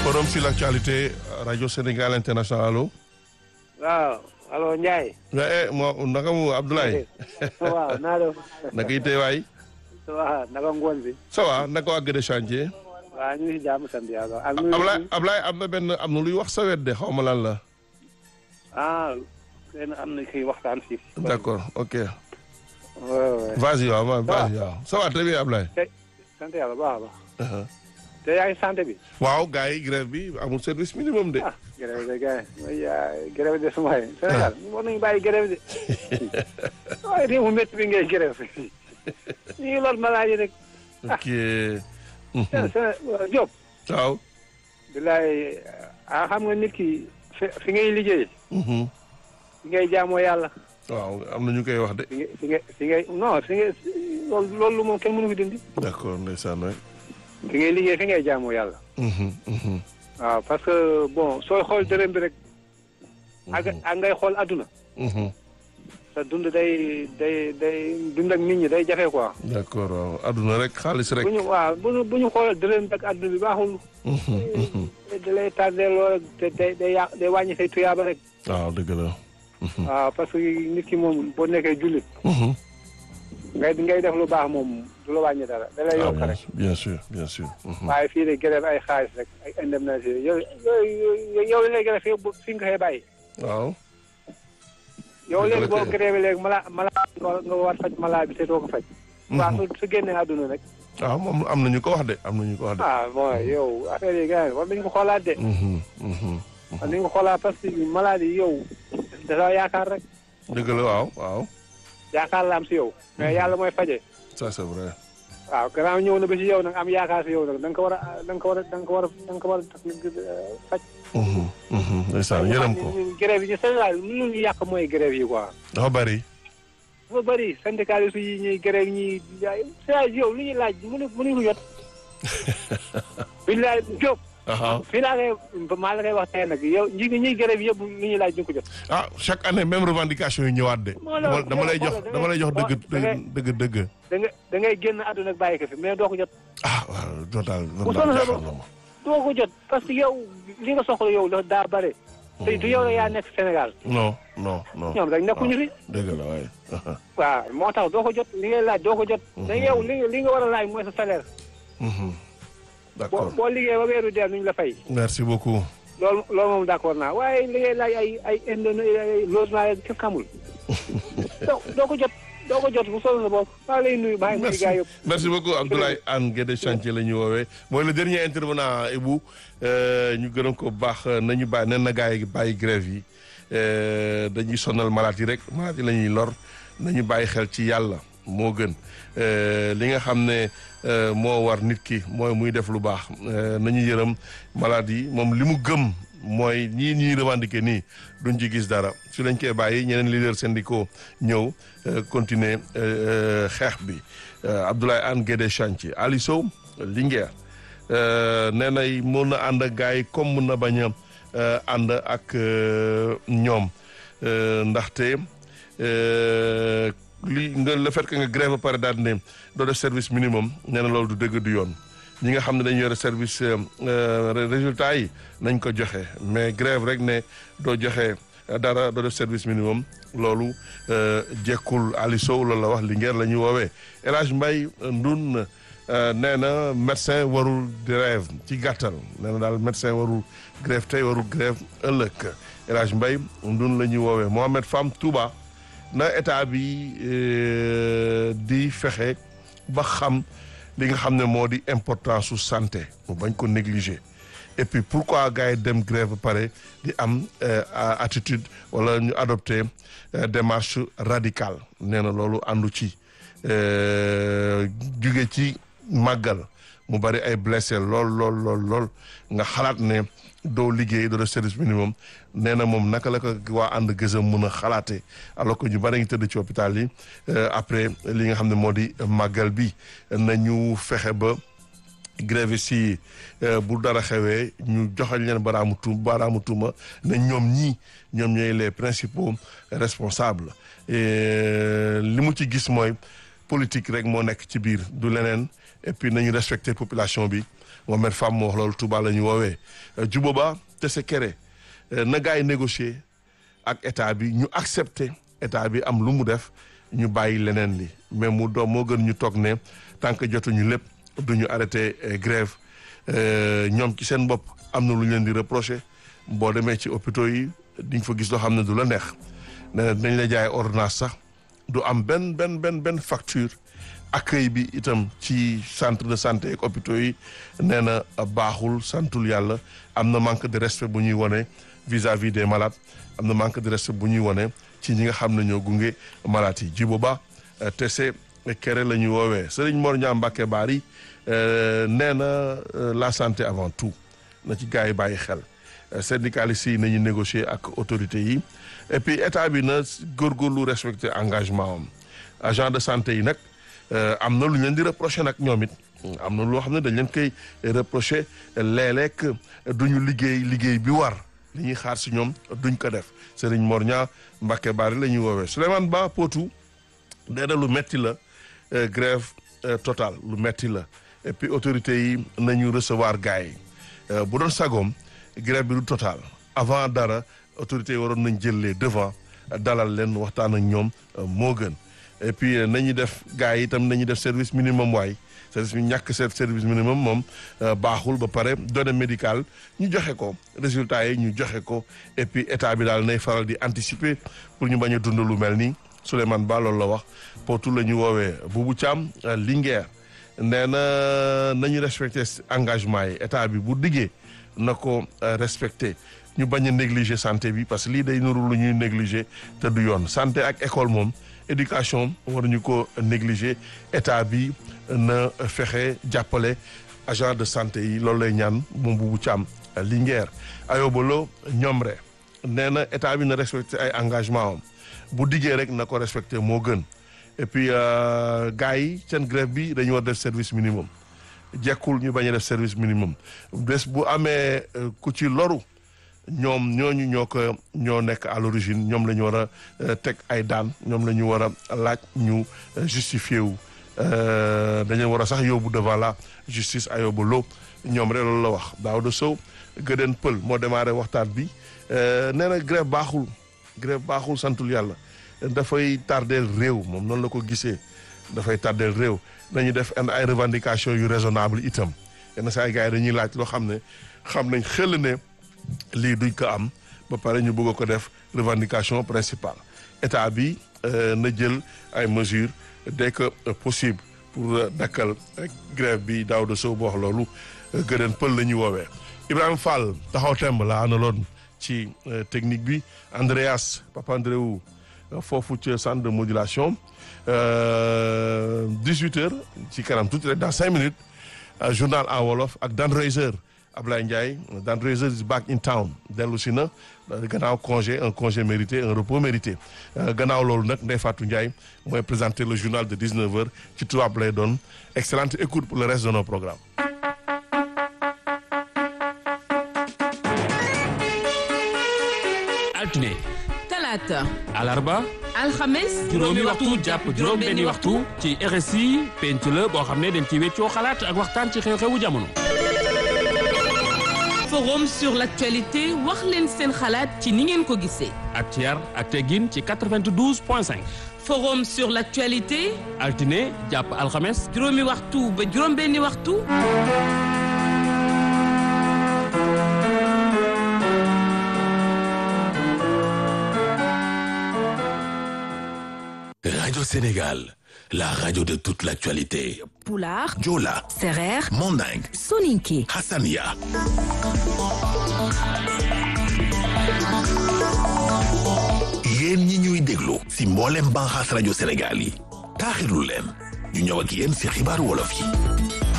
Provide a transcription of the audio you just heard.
forum sur l'actualité rajo Sénégal international allo. waaw allo Ndiaye. eh moo naka mu Abdoulaye. waaw naa def. naka itee waay. waaw naka ngoon bi. ça va naka waa Gëdë chantier. waaw ñu ngi si jàmm sant yàlla. ak Ablaye Ablaye am na benn am na luy wax sa wet de xaw ma lan la. ah kenn am na kii waxtaan si. d'accord ok. waaw vas-y waaw ma vas-y waaw ça va très bien Ablaye. sant yàlla baax a baax. te yaa ngi santé bi. waaw gars yi grève bi amul service minimum de. ah grève de gars yi grève de suma yi Sénégal war nañu bàyyi grève de. waaye réew mu métti bi ngay grève. ñu ngi lor malade rek. ok. Diop. waaw. bilaay ah xam nga nit ki fi fi ngay liggéey. fi ngay jaamoo yàlla. waaw am na ñu koy wax de. fi ngay fi ngay fi ngay non fi ngay loolu loolu moom kenn mënu fi dindi. d'accord ndeysaan waay. fi ngay liggéey fi ngay jaamoo yàlla. waaw parce que bon sooy xool dërëm bi rek. ak ak ngay xool adduna. sa dund day day day dund ak nit ñi day jafe quoi. d'accord waaw adduna rek xaalis rek. bu ñu waaw bu ñu bu ñu xool dërëm bi ak adduna bi baaxul. da lay tardé lool te day day yàq day wàññi say tuyaaba rek. waaw dëgg la. waaw parce que nit ki moom boo nekkee jullit. ngay ngay def lu baax moom du la wàññi dara da lay yokk rek. bien sûr bien sûr. waaye fii de grève ay xaalis rek ay indemnité yow yow yow li ngay grève yow fi nga koy bàyyi. waaw. yow léegi boo grève léegi mala mala nga war faj mala bi te doo ko faj. waaw su su génnee àdduna rek. waaw moom am na ñu ko wax de am na ñu ko wax de. ah bon yow affaire yi gars war nañu ko xoolaat de. war nañu ko xoolaat parce que maladie yow dafa yaakaar rek. dëgg la waaw waaw. yaakaar la am si yow. mais yàlla mooy faje. ça c'est vrai. waaw gannaaw ñëw na ba si yow nag am yaakaar si yow nag da nga ko war a da nga ko war a da nga ko war a da nga ko war a faj. ndeysaan yërëm ko. grève yi ñu Sénégal lu ñu yàq mooy grève yi quoi. dafa bari. dafa bëri syndicaliste yi ñuy grève ñuy jaay saa yow lu ñuy laaj mënu mënuñu ko jot. billaay Diop. fii laa koy maa la koy wax tey nag yow ñi ñuy grève yëpp lu ñuy laaj duñ ko jot. ah chaque année même revendication yi ñëwaat de. dama lay jox dama lay jox dëgg dëgg dëgg. da nga da ngay génn àdduna ak bàyyi ko fi mais doo ko jot. ah waaw total bu soxla sa doo ko jot parce que yow li nga soxla yow dafa daa bare. te du yow la yaa nekk Sénégal. non non non. ñoom rek nekkuñu fi. dëgg la waaye. waaw moo tax doo ko jot li ngay laaj doo ko jot. da yow li li nga war a laaj mooy sa salaire. d'accord boo liggéey ba weeru dee nuñ la fay. merci beaucoup. loolu loolu moom d'accord naa waaye li ngay laaj ay ay ay logement yeeg kenn xamul. doo doo ko jot doo ko jot bu soobee sa bopp maa lay nuyu maa ngi nuyu gars yëpp. merci beaucoup Abdoulaye Anne Guédé chantier la ñu woowee mooy le dernier intervenant Ibou ñu gërëm ko baax nañu bàyyi nen na gars yi bàyyi grève yi dañuy sonal malade yi rek malade yi la ñuy lor nañu bàyyi xel ci yàlla moo gën li nga xam ne moo war nit ki mooy muy def lu baax nañu yërëm malade yi moom li mu gëm mooy ñii ñuy revendiquer nii duñ ci gis dara su lañ koy bàyyi ñeneen leaders syndicaux ñëw continuer xeex bi Abdoulaye Anne Guédé chantier Ali Sow Linguère nee na mën na ànd ak gars yi comme mën na bañ a ànd ak ñoom ndaxte li nga le fait que nga grève ba pare daal ne doo def service minimum nee na loolu du dëgg du yoon ñi nga xam ne dañu yore service résultat yi nañ ko joxe mais grève rek ne doo joxe dara doo def service minimum loolu jekkul Ali Sow loolu la wax Linguère la ñuy woowee El Hadj Mbaye Ndun nee na médecin warul grève ci gàttal nee na daal médecin warul grève tey warul grève ëllëg El Hadj Mbaye Ndun la ñuy woowee Mohamed Fam Touba na état bi di fexe ba xam li nga xam ne moo di importance su santé mu bañ ko négliger et puis pourquoi gars yi dem grève ba pare di am attitude wala ñu adopter démarche radicale nee na loolu àndu ci jóge ci màggal mu bari ay blessé lool lool lool lool nga xalaat ne doo liggéey doo def service minimum nee na moom naka la ko waa ànd gësam mën a xalaatee alors que ñu bari ngi tëdd ci hôpital yi après li nga xam ne moo di màggal bi nañu fexe ba grève si bu dara xewee ñu joxañ leen baraamu tu baraamu tuuma ne ñoom ñii ñoom ñooy les principaux responsables li mu ci gis mooy politique rek moo nekk ci biir du leneen et puis nañu respecter population bi Mohamed Fam moo wax loolu Touba la ñu woowee Juboba Tessekere na gars yi négocier ak état bi ñu accepter état bi am lu mu def ñu bàyyi leneen li mais mu doom moo gën ñu toog ne tant que jotuñu lépp du ñu arrêté grève ñoom ci seen bopp am na lu ñu leen di reprocher boo demee ci hôpitaux yi diñ fa gis loo xam ne du la neex nee dañ la jaay ordonnance sax du am benn benn benn benn facture accueil bi itam ci centre de santé ak hôpitaux yi nee na baaxul santul yàlla am na manque de respect bu ñuy wone vis-à-vis des malades am na manque de respect bu ñuy wone ci ñi nga xam ne ñoo gunge malades yi ji booba te se kere la ñuy woowee Serigne Mor Niang Mbacké Bari nee na la santé avant tout na ci gars yi bàyyi xel syndicalistes yi nañu négocier ak autorités yi et puis état bi na góorgóorlu respecter engagement am agent de santé yi nag am na lu ñu leen di reprocher nag ñoom it am na loo xam ne dañ leen koy reprocher léeg-léeg duñu liggéey liggéey bi war li ñuy xaar si ñoom duñ ko def Serigne Mor Niang Mbacké Bari la ñuy woowee Souleymane Ba Potou nee na lu metti la grève totale lu metti la et puis autorités yi nañu recevoir gars yi bu doon sagoom grève bi du total avant dara autorités yi waroon nañ jël les devant dalal leen waxtaan ak ñoom moo gën et puis nañu def gars yi itam nañu def service minimum waay service bi ñàkk service minimum moom baaxul ba pare données médicales ñu joxe ko résultats yi ñu joxe ko et puis état bi daal nay faral di anticiper pour ñu bañ a dund lu mel nii Souleymane Ba loolu la wax Potou la ñu woowee Boubou Thiam Linguère nee na nañu respecté engagement yi état bi bu diggee na ko respecté ñu bañ a négliger santé bi parce que lii day nuru lu ñuy négliger te du yoon santé ak école moom éducation waruñu ko négliger état bi na fexe jàppale agent de santé yi loolu lay ñaan moom Boubou Thiam Linguère ayobalo ñoom re nee na état bi na respecté ay engagement am bu diggee rek na ko respecté moo gën et puis gars yi seen grève bi dañu war def service minimum jekkul ñu bañ a def service minimum bés bu amee ku ci loru ñoom ñooñu ñoo ko ñoo nekk à l'origine ñoom la ñu war a teg ay daan ñoom la ñu war a laaj ñu justifié wu dañu war a sax yóbbu devant la justice ayoba lo ñoom rek loolu la wax Daouda Sow gëdeen pël moo démarré waxtaan bi nee na grève baaxul grève baaxul santul yàlla dafay tardeel réew moom noonu la ko gisee dafay tardeel réew nañu def ay revendication yu raisonnable itam yenn saa gars yi dañuy laaj loo xam ne xam nañ xel ne lii duñ ko am ba pare ñu bëgg ko def revendication principale état bi na jël ay mesures dès que possible pour dakkal grève bi Daouda Sow bu wax loolu gëneen pël la ñuy woowee Ibrahima Fall taxaw temb la analoon ci technique bi Andreas Papandreou foofu ci centre de modulation 18 heures ci kanam tuuti rek dans cinq minutes journal en wolof ak Dan Reiser Ablaye Ndiaye Dan Reiser is back in town dellu si na gannaaw congé un congé mérité un repos mérité gannaaw loolu nag Ndeye Fatou Ndiaye mooy présenter le journal de 19 heures ci tubaab lay doon excellente écoute pour le reste de nos programmes altine talaata alarba alxames juróomi waxtu jàpp juróom benni waxtu ci RSI penc la boo xam ne dañ ci weccoo xalaat ak waxtaan ci xew-xewu jamono forum sur l'actualité wax leen seen xalaat ci ni ngeen ko gisee ak ci yar ak teggin ci 92 point 5 forum sur l'actualité altine jàpp alxames juróomi waxtu ba juróom benni waxtu Radio Sénégal, la radio de toute l'actualité. Pulaar, Joola, Sereer, Manding, Soninké. Hassania. yéen ñi ñuy déglu si mboolem banxaas rajo Sénégal yi taaxirlu leen ñu ñëw ak yéen si xibaaru wolof yi